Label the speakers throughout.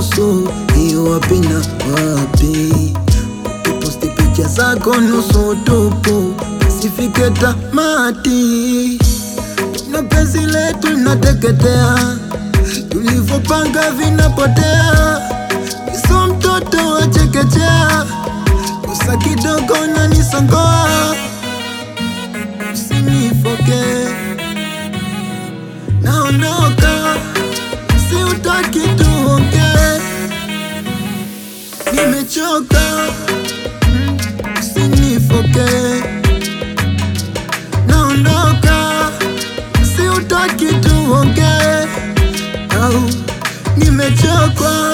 Speaker 1: nusu, hiyo wapi na wapi? Ukiposti picha zako nusu tupu, sifike tamati na penzi letu linateketea, tulivyopanga vinapotea. Iso mtoto wa chekechea, kosa kidogo na nisongoa, usinifoke, naondoka, si utaki tuongee, nimechoka, usinifoke, naondoka si utaki tuongee au nimechokwa.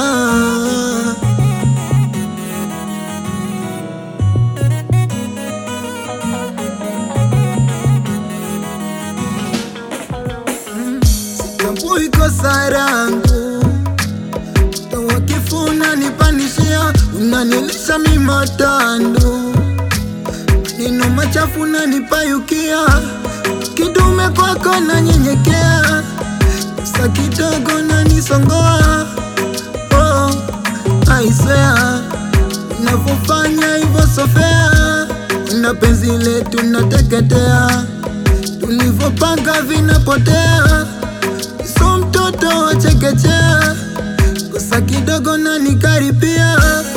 Speaker 1: Sitambui kosa langu, toa kifu unanipanishia, unanilisha mimatandu maneno machafu nanipayukia, kidume kwako nanyenyekea, sa kidogo nanisongoa. Oh, aisea unavyofanya hivyo sofea, na penzi letu nateketea, tulivyopanga vinapotea. So mtoto wa chekechea, kosa kidogo nanikaripia,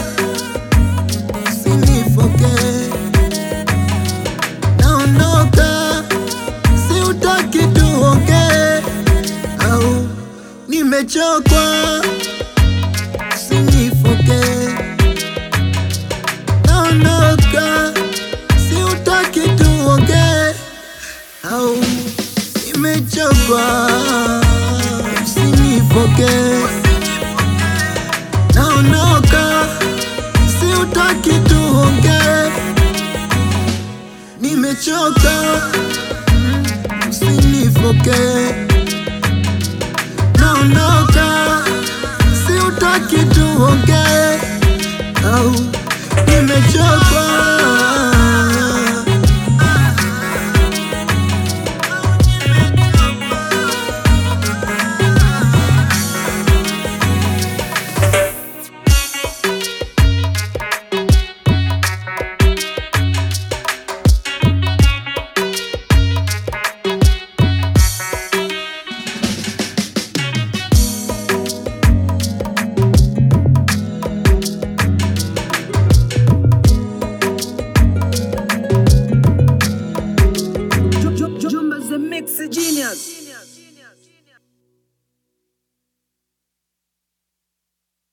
Speaker 1: usinifoke naondoka, si utaki tuongee au nimechokwa, usinifoke. Naondoka, si utaki tuongee au nimechokwa, usinifoke. Naondoka, si utaki tuongee nimechoka, usinifoke. Naondoka, si utaki tuongee au nimechoka.
Speaker 2: Jumba's the mix genius.